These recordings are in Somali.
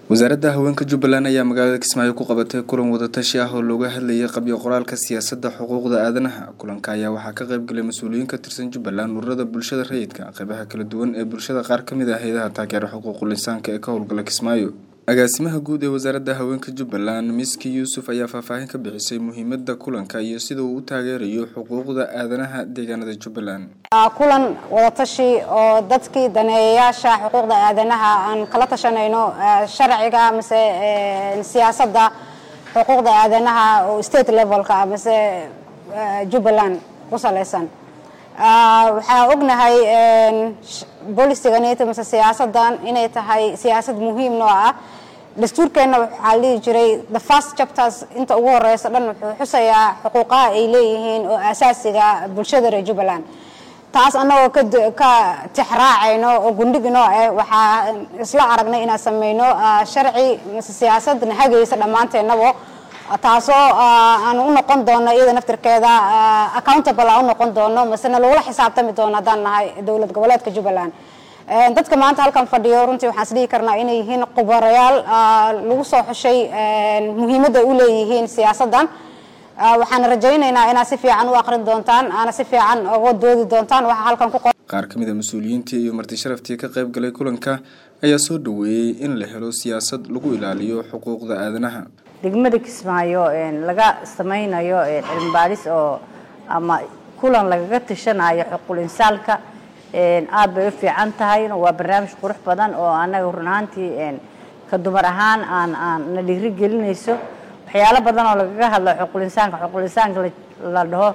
wasaaradda haweenka jubbaland ayaa magaalada kismaayo ku qabatay kulan wadatashi ah oo looga hadlayay qabyo qoraalka siyaasadda xuquuqda aadanaha kulanka ayaa waxaa ka qaybgalay mas-uuliyiin ka tirsan jubbaland ururada bulshada rayidka qeybaha kala duwan ee bulshada qaar kamid ah hay-adaha taageera xuquuqul insaanka ee ka howlgala kismaayo agaasimaha guud ee wasaaradda haweenka jubbaland miski yuusuf ayaa faahfaahin ka bixisay muhiimada kulanka iyo sida uu u taageerayo xuquuqda aadanaha deegaanada jubbaland kulan wadatashi oo dadkii daneeyayaasha xuquuqda aadanaha aan kala tashanayno sharciga mise siyaasadda xuquuqda aadanaha oo state levelka mise jubbaland ku salaysan waxaa ognahay bolisiganita mise siyaasadan inay tahay siyaasad muhiim noo ah dastuurkeenna waxaa dhihi jiray the first chapters inta ugu horeysa dhan wuxuu xusayaa xuquuqaha ay leeyihiin oo asaasiga bulshada reer jubbaland taas annagoo ka tixraacayno oo gundhiginoo ah waxaa isla aragnay inaan sameyno sharci mise siyaasadna hagaysa dhammaanteennabo taasoo aan u noqon doono iyada naftirkeeda accountable aan u noqon doono masena lagula xisaabtami doono haddaan nahay dowlad goboleedka jubbaland dadka maanta halkan fadhiyo runtii waxaan isdhihi karnaa inay yihiin khubarayaal lagu soo xushay muhiimadda ay u leeyihiin siyaasaddan waxaan rajaynaynaa inaad si fiican u aqrin doontaan aana si fiican uga doodi doontaan waxaa halkan ku qoran qaar ka mid a mas-uuliyiintii iyo marti sharaftii ka qayb galay kulanka ayaa soo dhaweeyey in la helo siyaasad lagu ilaaliyo xuquuqda aadanaha degmada kismaayo laga sameynayo cilmi baadhis oo ama kulan lagaga tashanayo xuquul insaalka aada bay u fiican tahay waa barnaamij qurux badan oo anaga run ahaantii ka dumar ahaan aan aan na dhiiri gelinayso waxyaalo badan oo lagaga hadlo xuquul insaanka xuquul insaanka la dhaho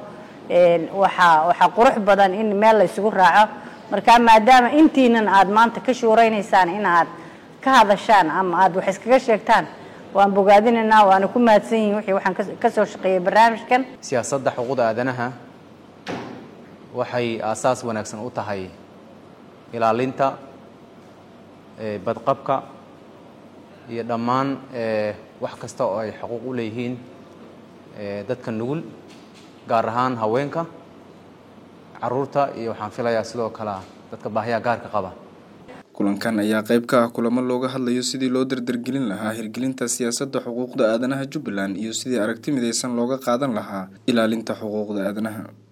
waxaa waxaa qurux badan in meel la isugu raaco marka maadaama intiinan aada maanta ka shuuraynaysaan in aad ka hadashaan ama aada wax iskaga sheegtaan waan bogaadinaynaa waana ku mahadsan yihin wixii waxaan ka soo shaqeeyay barnaamijkan siyaasadda xuquuqda aadanaha waxay aasaas wanaagsan u tahay ilaalinta badqabka iyo dhammaan wax kasta oo ay xuquuq u leeyihiin dadka nugul gaar ahaan haweenka caruurta iyo waxaan filayaa sidoo kale dadka baahiyaha gaarka qaba kulankan ayaa qayb ka ah kulamo looga hadlayo sidii loo dardargelin lahaa hirgelinta siyaasadda xuquuqda aadanaha jubbaland iyo sidii aragti midaysan looga qaadan lahaa ilaalinta xuquuqda aadanaha